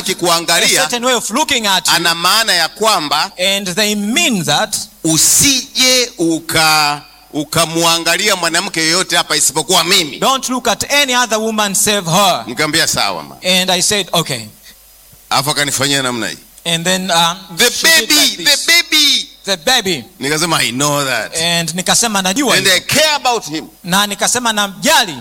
akikuangalia certain way of looking at you, ana maana ya kwamba and they mean that usije uka ukamwangalia mwanamke yeyote hapa isipokuwa mimi don't look at any other woman save her. nikamwambia sawa ma And I said, okay. alafu akanifanyia namna hii And then um, the she did baby like the this. baby the baby. nikasema i know that And nikasema najua and hilo. i care about him na nikasema namjali.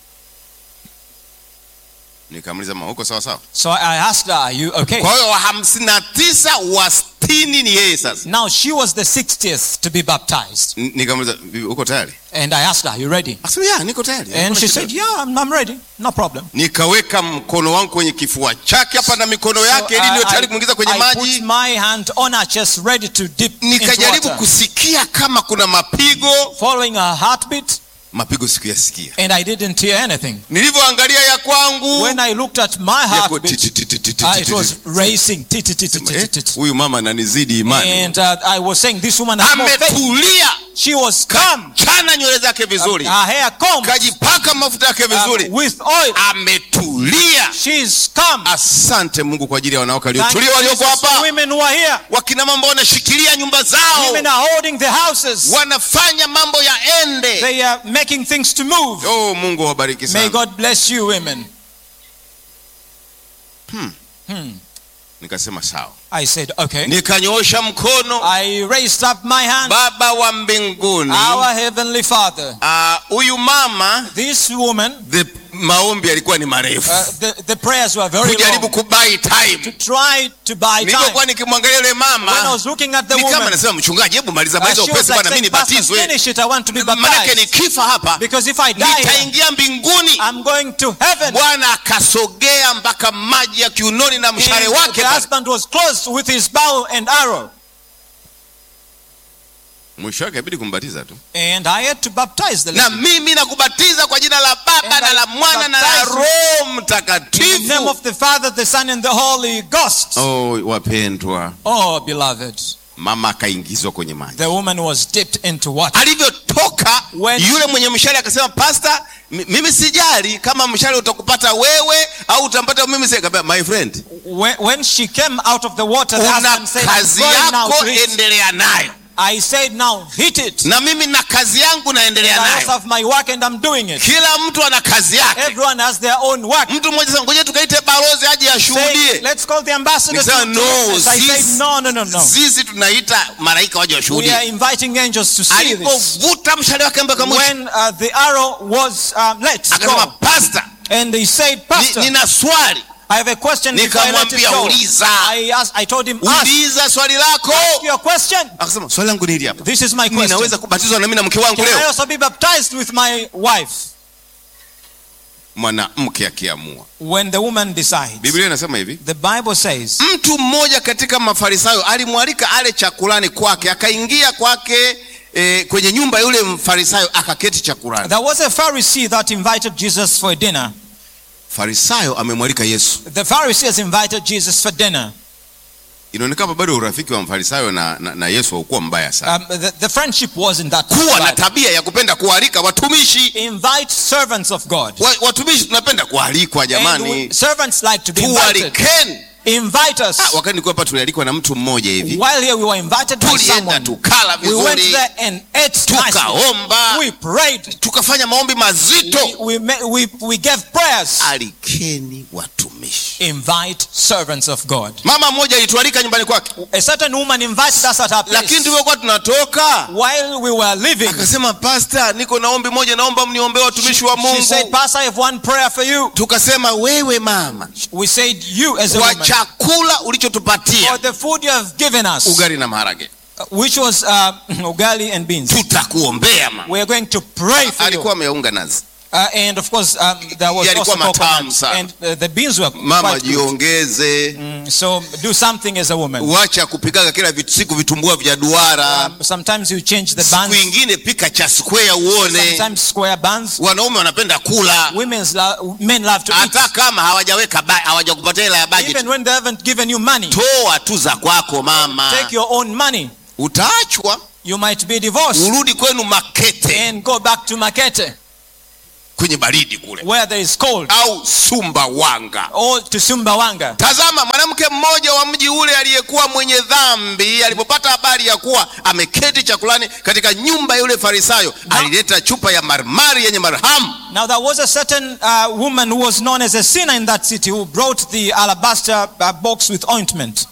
nikamuliza ma uko sawa sawa So I asked her, are you okay? kwa hiyo wa hamsini na tisa wa sitini ni yeye sasa Now she was the 60th to be baptized. N- nikamuliza "Bibi, uko tayari And I asked her, are you ready? akasema ya niko tayari And Hakuna she shida." said, yeah, I'm, I'm ready. No problem. nikaweka mkono wangu kwenye kifua chake hapa na mikono yake ili I- niwe tayari I- kumwingiza kwenye I put maji my hand on her chest ready to dip into nikajaribu water. kusikia kama kuna mapigo Following her heartbeat mapigo sikuyasikia and I didn't hear anything. nilivyoangalia ya kwangu When I looked at my yako heartbeat, ti- ti- ti- ti- ti- uh, ti- it ti- was ti- racing. Tit, tit, tit, tit, Eh, tit, tit. huyu mama ananizidi imani And uh, I was saying, this woman has more faith. ametulia She was calm. chana nywele zake vizuri Her hair combed kajipaka mafuta yake uh, vizuri with oil. ametulia She's calm. asante mungu kwa ajili ya wanawake Thank you, waliotulia walioko Jesus, for hapa women who are here. wakina mama wanashikilia nyumba zao Women are holding the houses. wanafanya mambo yaende They are making things to move. oh mungu awabariki May sana God bless you, women. nikasema sawa I said, okay. nikanyoosha mkono I raised up my hand. baba wa mbinguni Our Heavenly Father. ah, huyu mama This woman, the maombi yalikuwa ni marefu uh, the, the prayers were very kujaribu long. kubai time Try to buy time. nilivyokuwa nikimwangalia yule When I mama was looking at the ni kama woman, nasema mchungaji hebu maliza uh, maliza she was upesi like bwana mi saying, Pastor, nibatizwe finish it. I want to be manake baptized. nikifa hapa Because if I die here, nitaingia mbinguni I'm going to heaven. bwana akasogea mpaka maji ya kiunoni na mshale And wake the husband was close with his bow and arrow. mwisho wake abidi kumbatiza tu And I had to baptize the na lady. mimi nakubatiza kwa jina la baba And na I la mwana na la baptize you roho In the name mtakatifu of the Father, the Son, and the Holy Ghost. oh wapendwa Oh, beloved. mama akaingizwa kwenye maji The woman was dipped into water. alivyotoka When- yule mwenye mshale akasema pasta mi- mimi sijali kama mshale utakupata wewe au utampata mimi si-" Akamwambia, my friend When, when she came out of the water, the una husband said, I'm kazi going now yako to hit. endelea nayo I said, now hit it. na mimi na kazi yangu And naendelea I also nayo have my work and I'm doing it. kila mtu ana kazi yake Everyone has their own work. mtu mmoja sema ngoja tukaite balozi aje Saying, ashuhudie let's call the ambassador to, Nikasema, to no, witness. I said, sisi- no, no, no, no. sisi tunaita malaika waje We are washuhudie inviting angels to see this. alipovuta mshale wake mpaka mwisho When uh, the arrow was um, let akasema go, pasta and he said, ni- Pastor, nina swali I have a question before I let it Nikamwambia, go. uliza. I, asked, I told him, ask uliza swali lako your question. akasema swali langu ni hili hapa This is my question. ninaweza kubatizwa na mimi na mke wangu Can I leo also be baptized with my wife mwanamke akiamua when the woman decides? biblia inasema hivi The Bible says, mtu mmoja katika mafarisayo alimwalika ale chakulani kwake akaingia kwake e, kwenye nyumba ya yule mfarisayo akaketi chakulani there was a Pharisee that invited Jesus for dinner. farisayo amemwalika yesu The Pharisees invited Jesus for dinner. inaonekana bado urafiki wa mfarisayo na, na, na yesu haukuwa mbaya sana Um, the, the friendship wasn't that kuwa na bad. tabia ya kupenda kualika watumishi Invite servants of God. wa, watumishi tunapenda kualikwa And jamani we, servants like to be invited. tualikeni Invite us. Ah, wakati nilikuwa hapa tulialikwa na mtu mmoja hivi While here we were invited by tulienda someone. tukala We went vizuri there and ate nicely. tukaomba We prayed. tukafanya maombi mazito We, we, ma- we, we gave prayers. alikeni watumishi Invite servants of God. mama mmoja alitualika nyumbani kwake A certain woman invited us at her lakini place. tulivyokuwa tunatoka While we were living, akasema pasta niko na ombi moja naomba mniombee watumishi wa she said, mungu Pastor, I have one prayer for you. tukasema wewe mama We said, You as a kwa woman, chakula for ulichotupatia the food you have given us, ugali na maharage which was uh, ugali and beans, tutakuombea mama we are going to pray for you. alikuwa ameunga nazi Uh, and of course, um, there was Yalikuwa also matamu coconut, sana. and uh, the beans were mama quite good. jiongeze Mm, so do something as a woman. uacha kupikaga kila vit- siku vitumbua vya duara Um, sometimes you change the siku buns, ingine pika cha square uone sometimes square buns. wanaume wanapenda kula Women's lo- men love to eat. hata kama hawajaweka ba- hawajakupatia hela ya budget Even when they haven't given you money, toa tu za kwako mama take your own money. utaachwa You might be divorced urudi kwenu makete and go back to Makete. kwenye baridi kule where there is cold, au sumbawanga or to Sumbawanga. tazama mwanamke mmoja wa mji ule aliyekuwa mwenye dhambi alipopata habari ya kuwa ameketi chakulani katika nyumba ya yule farisayo alileta chupa ya marmari yenye marhamu Now there was a certain uh, woman who was known as a sinner in that city who brought the alabaster uh, box with ointment.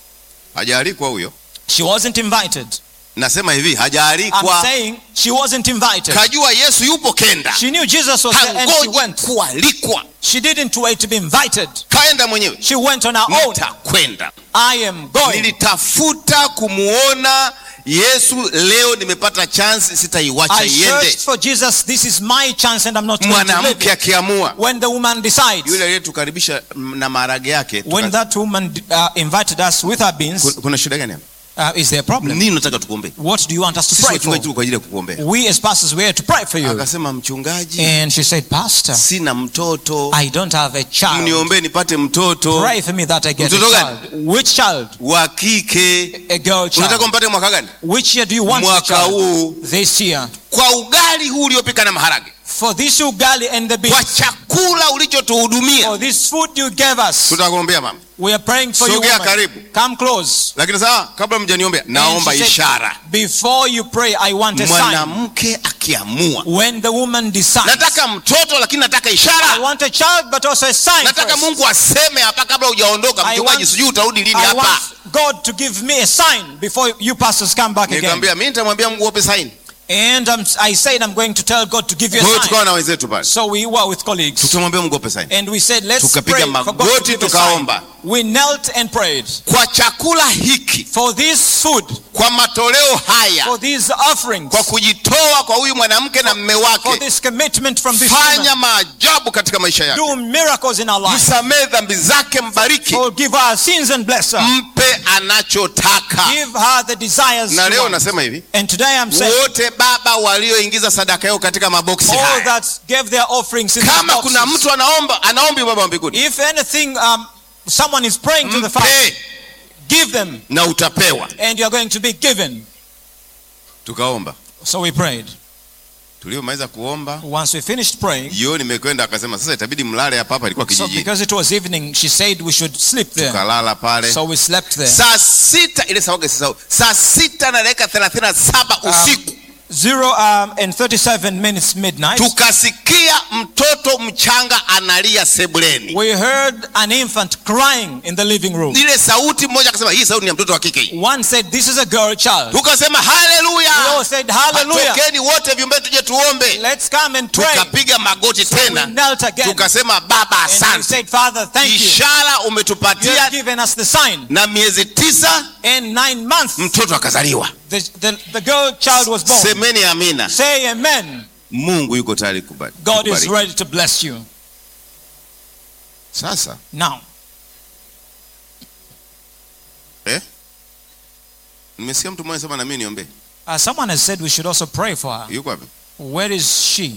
hajaalikwa huyo She wasn't invited. nasema hivi I'm hajaalikwa saying she wasn't invited. kajua yesu yupo kenda She knew Jesus was there and she hangoji went. kualikwa She didn't wait to be invited. kaenda mwenyewe She went on her own. nitakwenda I am going. nilitafuta kumuona yesu leo nimepata chance sitaiwacha I searched iende for Jesus. This is my chance and I'm not going to live mwanamke it. akiamua When the woman decides, yule aliyetukaribisha na maharage yake when tuka- that woman uh, invited us with her beans, Kuna- kuna shida gani hapa? uh, is there a problem? nini nataka tukuombee What do you want us to sisi pray for? wachungaji tuko kwa ajili ya kukuombea We as pastors, we are to pray for you. akasema mchungaji And she said, Pastor, sina mtoto I don't have a child. mniombee nipate mtoto Pray for me that I get a Mtoto child. Which child? wa kike A girl unataka child. umpate mwaka gani Which year do you want the mwaka child? huu This year. kwa ugali huu uliopika na maharage For this ugali and the kwa beans. chakula ulichotuhudumia For this food you gave us. tutakuombea mama We are praying for you. Sogea woman. karibu. Come close. lakini sasa kabla mjaniombea naomba And she said, ishara Before you pray, I want a sign. mwanamke akiamua When the woman decides, nataka mtoto lakini nataka I ishara want a child, but also a sign. nataka first. mungu aseme hapa kabla hujaondoka I mchungaji want- sijui utarudi lini I hapa want God to give me a sign before you pastors come back again. nikamwambia mi nitamwambia mungu ope saini And um, I said, I'm going to tell God to give you kwa hiyo a sign. tukawa na wenzetu pale So we were with colleagues. tukamwambia mungu ope saini And we said, let's Tukapiga pray for God to magoti, give a sign. tukaomba. We knelt and prayed. kwa chakula hiki For this food, kwa matoleo haya for these offerings, kwa kujitoa kwa huyu mwanamke na mme for wake this commitment from this fanya woman, maajabu katika maisha yake do miracles in our life. msamehe dhambi zake mbariki Forgive our sins and bless her. mpe anachotaka Give her the desires na she leo wants. nasema hivi And today I'm saying, wote baba walioingiza sadaka yao katika maboksi all haya that gave their offerings in the kama kuna boxes. mtu anaomba anaombi baba wa mbinguni If anything, um, someone is praying to the Father, mpe give them, na utapewa and you're going to be given. tukaomba So we prayed. tuliomaliza kuomba Once we finished praying, jioni imekwenda akasema sasa itabidi mlale hapa hapa ilikuwa so kijijini because it was evening, she said we should sleep there. tukalala pale So we slept there. saa sita ile sawaga sisau saa sita na dakika thelathini na saba usiku Zero um, and 37 minutes midnight. tukasikia mtoto mchanga analia sebuleni We heard an infant crying in the living room. ile sauti mmoja akasema hii sauti ni ya mtoto wa kike hii One said, This is a girl child. tukasema We haleluya all said, Hallelujah. tokeni wote vyumbeni tuje tuombe Let's come and pray. tukapiga magoti So we tena knelt again. tukasema baba And we asante said, Father, thank you. ishara You have umetupatia given us the sign. na miezi tisa In nine months, mtoto akazaliwa the, the, the girl child was born. semeni amina Say amen. mungu yuko tayari kubali- God is kubariki. ready to bless you. sasa Now, eh? nimesikia mtu mmoja sema na mimi niombee uh, someone has said we should also pray for her. yuko wapi Where is she?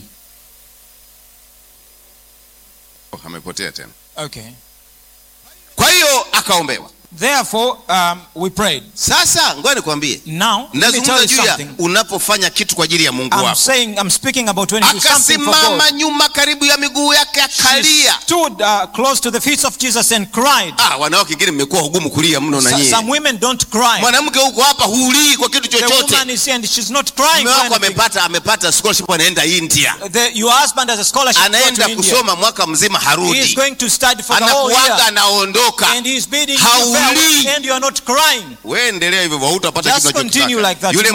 oh, amepotea tena Okay. kwa hiyo akaombewa Therefore, um, we prayed. sasa ngoja nikwambie Now, let me tell nazungumza you juu ya something. unapofanya kitu kwa ajili ya mungu I'm wako saying, I'm speaking about when you do something for God. akasimama nyuma karibu ya miguu yake She akalia stood uh, close to the feet of Jesus and cried. ah, wanawake wengine mmekuwa hugumu kulia mno na So- nyie some women don't cry. mwanamke huko hapa hulii kwa kitu The chochote woman is here and she's not crying. mume for wako anything. amepata amepata scholarship anaenda india The, your husband has a scholarship to go anaenda to India. kusoma mwaka mzima He is harudi going to study for the whole anakuaga year. anaondoka And he is bidding you Haulii. farewell and you are not crying. we endelea hivyo hautapata Just kitu unachokitaka. continue like that. yule